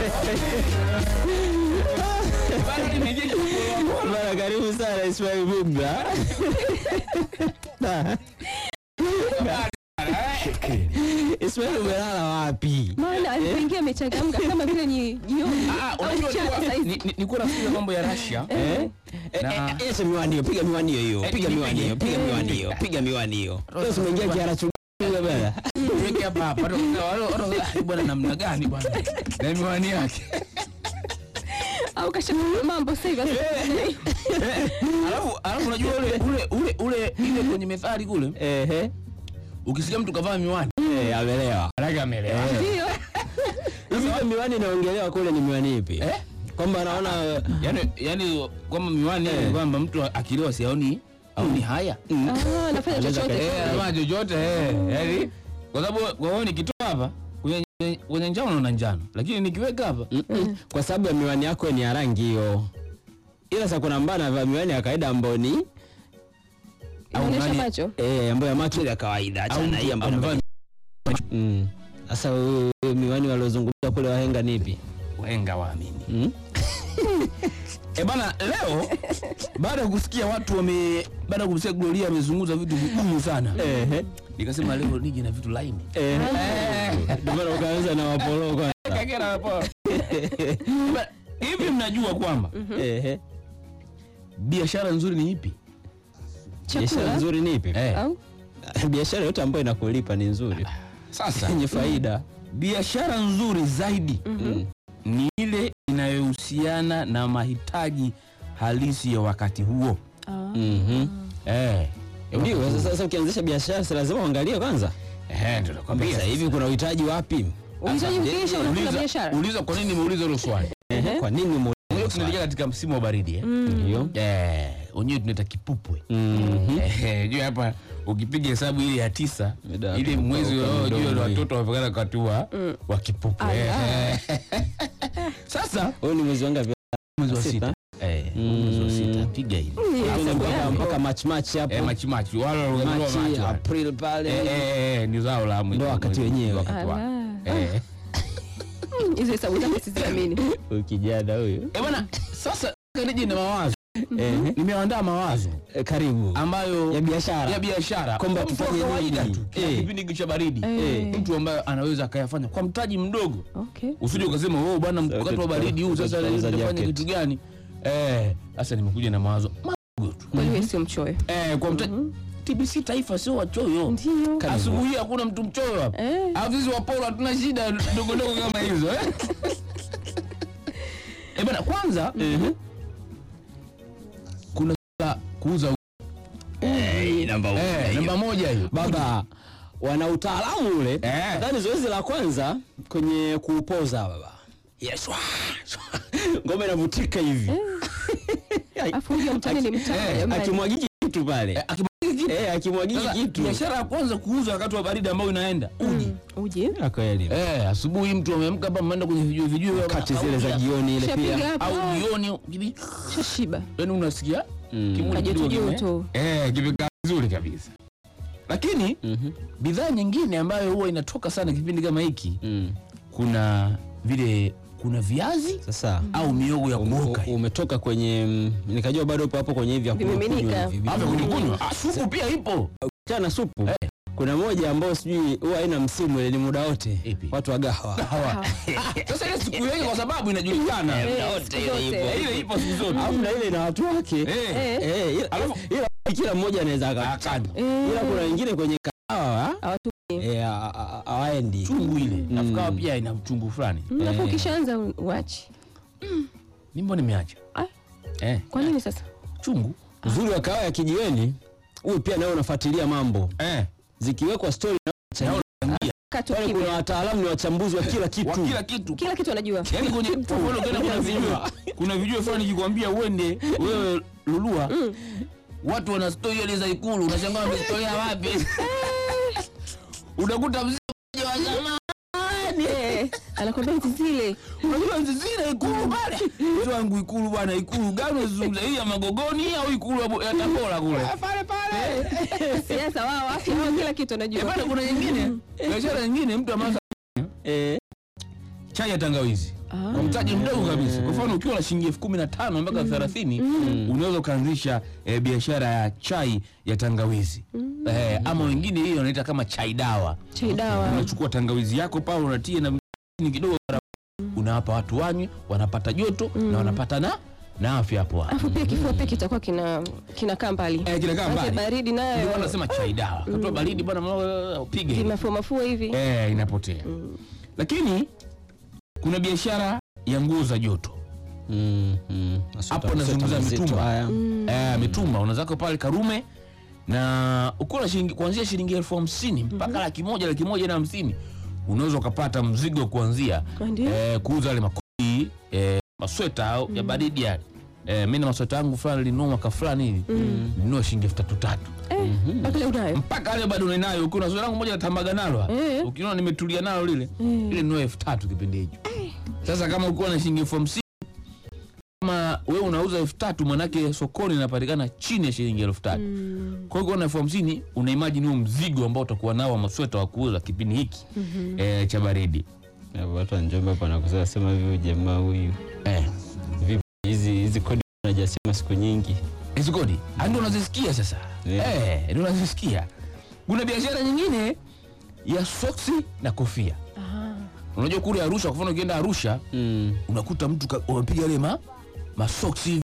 Bado nimejeje kupolo. Bana, karibu sana Ismail Bubra. Ismail umelala wapi? Maana alipoingia amechangamka kama vile ni jioni Ah, au unajua mchana nilikuwa- saizi. ni- ni- nilikuwa nafikiria mambo ya Russia. Eh? Eh, Na- eh, eh, Acha miwani hiyo, piga miwani hiyo hiyo, Eh, piga nipige. miwani hiyo, piga Eh. miwani hiyo, piga miwani hiyo. Leo umeingia kiara chungu bana. Tuweke hapa hapa. Watu- watu- watu- ah, Bwana namna gani bwana? Na miwani yake. au kashakuwa mambo sasa hivi. Alafu alafu unajua ule ule ule ule ile kwenye methali kule Ehe. ukisikia mtu kavaa miwani Eh, amelewa. Maanake amelewa. Ndio. Hivi hiyo miwani inaongelewa kule ni miwani ipi? Eh? Kwamba anaona Yaani yaani kwamba miwani Eh. ni kwamba mtu akilewa siaoni aoni haya. Ah, nafanya Anaweza chochote. Eh, anafanya chochote eh. Yaani kwa sababu kwa hiyo nikitoa hapa kwenye kwenye njano naona njano. Lakini nikiweka hapa Mm-mm. kwa sababu ya miwani yako ni ya rangi hiyo. Ila sasa kuna mbana anavaa miwani ya kawaida ambayo ni Inaonyesha nani- macho. eh, ambayo ya macho ile ya kawaida. Acha au na hii mtu ambayo amevaa Mm. Sasa wewe wewe miwani waliozungumza kule wahenga ni ipi? wahenga waamini. Mm? E bana, leo baada ya kusikia watu wame baada ya kusikia Gloria amezungumza vitu vigumu sana, Ehe. nikasema leo nije na vitu laini. Eh. Ndio maana ukaanza na wapolo kwanza. Kagera hapo. Ba- Hivi mnajua kwamba Ehe. biashara nzuri ni ipi? Biashara Chakula nzuri ni ipi? Eh, au Biashara yote ambayo inakulipa ni nzuri. sasa Yenye faida. biashara nzuri zaidi Mm. ni ile inayohusiana na mahitaji halisi ya wakati huo. Ah. Mhm. Eh, ya Ndio, wakati sasa huo. sasa ukianzisha biashara si lazima uangalie kwanza. Eh, ndio nakwambia. Sasa hivi kuna uhitaji wapi? Uhitaji ukiisha unafunga Uliza, biashara. uliza kwa nini nimeuliza hilo swali. Ehe. Kwa nini Unajua muulize tunaelekea katika msimu wa baridi eh? Ndio. Eh, wenyewe tunaita kipupwe. Mhm. Eh, jua hapa ukipiga hesabu ile ya tisa Mida ile kutoka mwezi huko wa jua mdomo hii. watoto wamepakana wakati wa wa kipupwe. Ala. Eh. Sasa Huyu ni mwezi wangapi? mwezi wa Sita. sita. Eh, mwezi wa sita piga hivi. Twende mpaka mpaka March March hapo. Eh, machi machi wale wale wale March, machi wale. April pale. Eh, eh, eh, ni zao la mwezi. Ndo wakati mwezi- wenyewe. wakati wa- Ala. Eh. Mm, Hizo hesabu zako siziamini. Huyu kijana huyu. Eh, bwana sasa nije na mawazo. Ehe. Nimeandaa mawazo Eh, Karibu. ambayo Ya biashara. ya biashara Kwamba Kwa mtu wa tufanye kawaida nini? tu kila Eh. kipindi hiki cha baridi Eh. mtu ambaye anaweza akayafanya kwa mtaji mdogo Okay. usije ukasema wewe bwana Sasa wakati wa tuta- baridi huu sasa tutauza nitafanya jacket. kitu gani eh sasa nimekuja na mawazo madogo tu Kwani wewe sio mchoyo? eh kwa mtaji TBC taifa sio wachoyo Ndio. Karibu. asubuhi hakuna mtu mchoyo hapa Eh. alafu sisi wapolo hatuna shida ndogo ndogo kama hizo eh eh bwana kwanza kuna la kuuza Eh, namba moja eh hiyo. namba moja hiyo Baba wana utaalamu ule. Eh. Nadhani zoezi la kwanza kwenye kuupoza baba. Yes. Ngoma inavutika hivi. Afu huyo mtani ni mtamu Eh, jamani. Akimwagiki kitu pale. Eh, akimwagika kitu. Eh, akimwagiki Sasa, kitu. biashara ya kwanza kuuza wakati wa baridi ambayo inaenda uji Uji. Ya kweli. eh, asubuhi mtu ameamka hapa mmeenda kwenye vijue vijue Kati zile za jioni ile Shapiga pia. hapo. au jioni kibi Shashiba. yani unasikia Mm. kimwili Kajoto kidogo joto. kime- eh kimekaa vizuri kabisa lakini Mhm. bidhaa nyingine ambayo huwa inatoka sana kipindi kama hiki Mm. kuna vile kuna viazi Sasa au miogo ya ume- kuoka u- umetoka kwenye mm, nikajua bado upo hapo kwenye hivi vya kunywa Vimiminika. kunywa hivi. hapa kunikunywa ah, supu pia ipo Chana na supu. Eh. Kuna moja ambayo sijui huwa haina msimu ile ni muda wote. Ipi? Watu wa gahawa. Hawa. sasa ile siku yake kwa sababu inajulikana Eh, wote siku ile zote. ipo. Eh, ile ipo siku zote Alafu na ile ina watu wake. eh Eh. Eh, ila, Alafu- ila kila mmoja anaweza aka akani Eh. ila kuna wengine kwenye kahawa Hawatu- eh, a- a- a- hawaendi. chungu ile Mm. nafukawa pia ina uchungu fulani Mm, Alafu Eh. ukishaanza uachi. nimbo nimeacha Ah, eh Kwa nini sasa? chungu Uzuri wa kahawa ya kijiweni huyu pia nawe unafuatilia mambo eh zikiwekwa story na Naona Katu pale kuna kimya. wataalamu ni wachambuzi wa kila wa kitu. kila kitu Kila kitu anajua. yaani kwenye kwa mfano tena kuna vijue kuna vijue fulani kikwambia uende wewe lulua watu wana story ile za ikulu unashangaa wamezitolea wapi unakuta mzee mmoja wa zamani Eh, Anakwambia hizi zile. unajua hizi zile ikulu pale mtu wangu ikulu bwana ikulu gani unazungumza hii ya magogoni au ikulu ya Bo- ya tabora kule pale pale Siasa wao, afya wao, kila kitu Eh, anajua. bwana kuna nyingine biashara nyingine mtu amasa Eh, chai ya tangawizi kwa mtaji mdogo kabisa. Kwa mfano ukiwa na shilingi elfu kumi na tano mpaka thelathini unaweza ukaanzisha eh, biashara ya chai ya tangawizi eh, ama wengine hiyo wanaita kama chai dawa. Chai dawa. Unachukua tangawizi yako pale unatia na ni kidogo, unawapa watu wanywe, wanapata joto na wanapata na na afya hapo hapo. Alafu pia kifua pia kitakuwa kina kinakaa mbali. Eh, kinakaa Maana mbali. baridi Ndio nayo wanasema chai dawa. Katoa baridi bwana, mama, upige vimafua mafua hivi. eh, inapotea. Lakini kuna biashara ya nguo za joto Mm, mm. Masuta- hapo nazungumza masuta mazito mitumba haya. eh, mitumba unazako pale Karume na ukiwa na shilingi kuanzia shilingi elfu hamsini mpaka laki moja laki moja na hamsini unaweza ukapata mzigo kuanzia Ndio. eh, kuuza yale makoti eh, masweta au ya baridi yale eh, mi na masweta yangu fulani linunua mwaka fulani hivi linunua shilingi elfu tatu tatu Eh, mpaka leo unayo. mpaka leo bado ninayo. Ukiwa na swali langu moja natambaga nalo Eh. ukiona nimetulia nalo lile ile nunua elfu tatu kipindi hicho. Sasa kama ukiwa na shilingi elfu hamsini kama wewe unauza elfu tatu manake sokoni inapatikana chini ya shilingi elfu tatu kwa hiyo ukiwa na elfu hamsini una imagine huo mzigo ambao utakuwa nao wa masweta wa kuuza kipindi hiki eh, cha baridi Ya, Watu wa Njombe hapa nakuza sema hivyo jamaa huyu. eh. Vipi hizi hizi kodi unajasema siku nyingi. hizi kodi Ah, ndio unazisikia sasa Yeah. eh, ndio unazisikia. Kuna biashara nyingine ya soksi na kofia. Unajua kule Arusha, kwa mfano ukienda Arusha Mm. unakuta mtu ka- wamepiga yale ma masoksi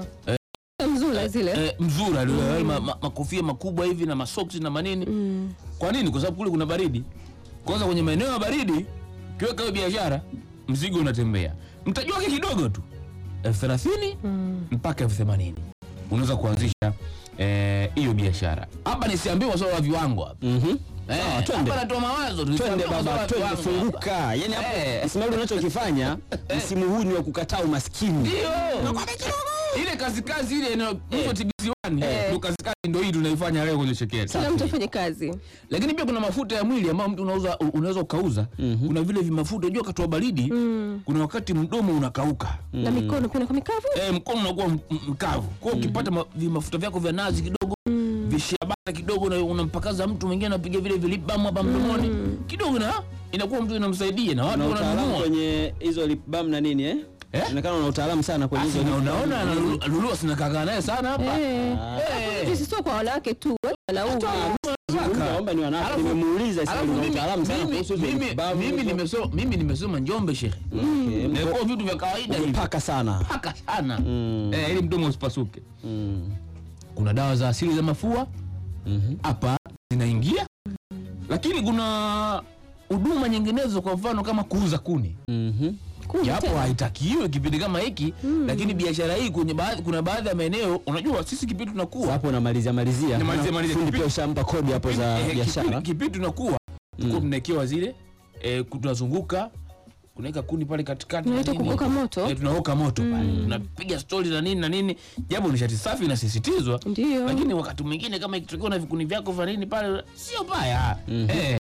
Mzula zile. eh, mzura yale ma, ma, makofia makubwa hivi na masoksi na manini. Kwa nini? Kwa sababu kule kuna baridi. Kwanza kwenye maeneo ya baridi ukiweka hiyo biashara mzigo unatembea, mtaji wake kidogo tu elfu thelathini mpaka elfu themanini unaweza kuanzisha eh, hiyo biashara. Hapa nisiambiwa swala la viwango hapa Mhm. Eh, Sawa, twende. hapa natoa mawazo tu, Twende nisiambiwa swala baba, la twende viwango hapa. funguka. Yaani hapo Eh. Ismail unachokifanya msimu huu ni wa kukataa umaskini. Ndio. Ile kazi kazi ile inayoitwa TBC1 ndio kazi kazi ndio hii tunaifanya leo kwenye shekeli. Kila mtu afanye kazi. Lakini pia kuna mafuta ya mwili ambayo mtu unauza unaweza ukauza. Kuna vile vimafuta unajua katoa baridi, kuna wakati mdomo unakauka. Na mikono pia inakuwa mikavu. Eh, mkono unakuwa m- m- mkavu. Kwa hiyo ukipata ma- vimafuta vyako vya nazi kidogo vishabata kidogo na unampakaza mtu mwingine anapiga vile vilibamu hapa mdomoni kidogo na inakuwa mtu inamsaidia na watu Una utaalamu wananunua. kwenye hizo lip balm na nini eh? Eh? Inaonekana una utaalamu sana kwenye hizo Asi, lip na balm. unaona analulua sinakaa naye sana hapa. Eh. Eh. Sisi sio kwa wanawake tu, wanaume. Naomba ni wanawake Alafu- nimemuuliza Ismail Alafu una mimi- utaalamu sana mimi- kuhusu hizo mimi- lip balm mimi hizo. nimesoma mimi nimesoma Njombe shekhe. Okay, Na mko- kwa vitu vya kawaida hivi. Umepaka sana. Paka sana. Mm. Eh, ili mdomo usipasuke. Mm. Kuna dawa za asili za mafua Mhm. hapa zinaingia, lakini kuna huduma nyinginezo, kwa mfano kama kuuza kuni, Mhm. Kumbe japo tena. haitakiwi kipindi kama hiki, lakini biashara hii kwenye baadhi, kuna baadhi ya maeneo, unajua sisi kipindi tunakuwa Hapo unamalizia malizia. Namalizia, malizia. Fundi Kipi- pia ushampa kodi hapo za Eh, biashara. kipindi- kipindi tunakuwa tulikuwa tunawekewa zile eh, ku- tunazunguka kunaweka kuni pale katikati na Unaita nini. kuoka moto? eh, tunaoka moto pale tunapiga stori na nini na nini japo nishati safi inasisitizwa Ndio. lakini wakati mwingine kama ikitokea na vikuni vyako vya nini pale sio baya eh,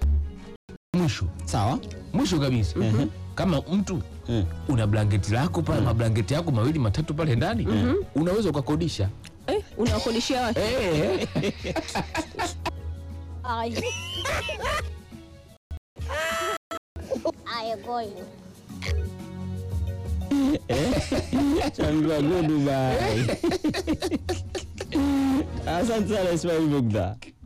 mwisho Sawa. mwisho kabisa kama mtu Mm. una blanketi lako pale mablanketi yako mawili matatu pale ndani unaweza ukakodisha Eh, unawakodishia watu. eh, Ay. Ay, going. Changua good bye. Asante sana Ismail Bugda.